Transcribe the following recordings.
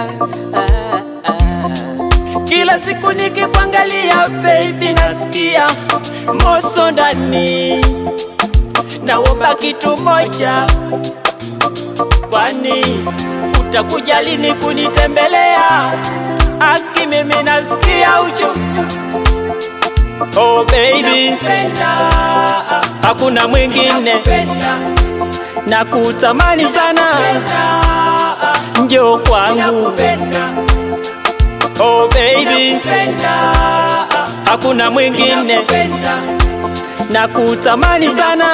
ah, ah. Kila siku nikikuangalia baby, nasikia moto ndani, naomba kitu moja, kwani utakuja lini kunitembelea? Aki mimi nasikia uchungu Oh baby, hakuna mwingine na kutamani sana, njoo kwangu. Oh baby, hakuna mwingine na kutamani sana,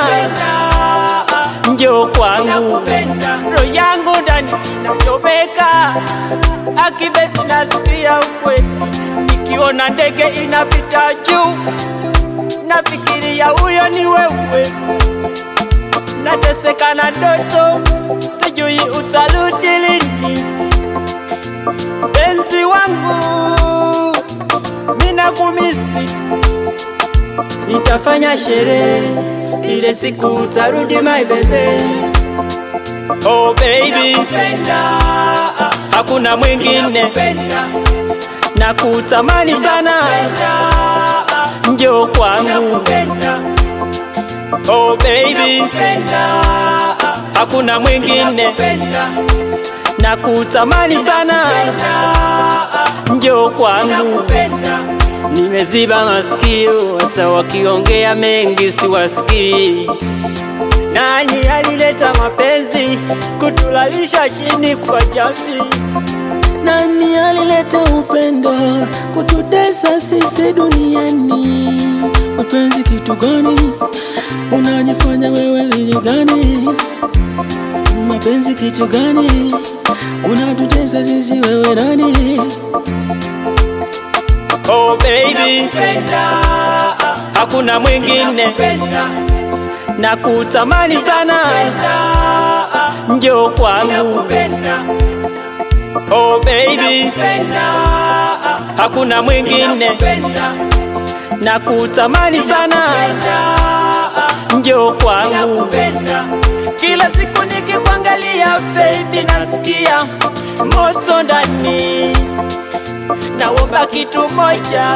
njoo kwangu. Roho yangu ndani inachomeka, aki baby, nasikia ukweli nikiona ndege inapita juu, nafikiria huyo ni wewe. Nateseka na ndoto, sijui utarudi lini. Penzi wangu, mina kumisi, nitafanya sherehe ile siku utarudi my baby. Oh baby, hakuna mwingine na kutamani sana, njoo kwangu. Oh baby, hakuna mwingine na kutamani sana, njoo kwangu. Nimeziba masikio, hata wakiongea mengi siwasikii. Nani alileta mapenzi kutulalisha chini kwa jamii? Nani alileta upendo kututesa sisi duniani? Mapenzi kitu gani? Unajifanya wewe lili gani? Mapenzi kitu gani? Unatutesa sisi wewe nani? Oh baby, hakuna mwingine na kutamani sana, njoo kwangu. Oh baby, hakuna mwingine na kutamani sana, njoo kwangu. Kila siku nikikuangalia baby, nasikia moto ndani, naomba kitu moja,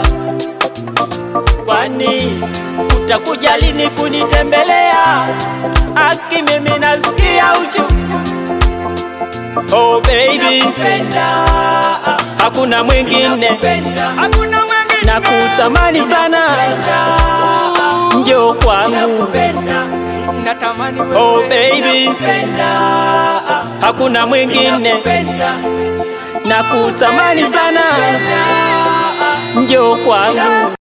kwani utakuja lini kunitembelea? Aki mimi nasikia uchungu Oh baby, hakuna mwingine na kutamani sana, njoo kwangu. natamani Oh baby, hakuna mwingine na kutamani sana, njoo kwangu.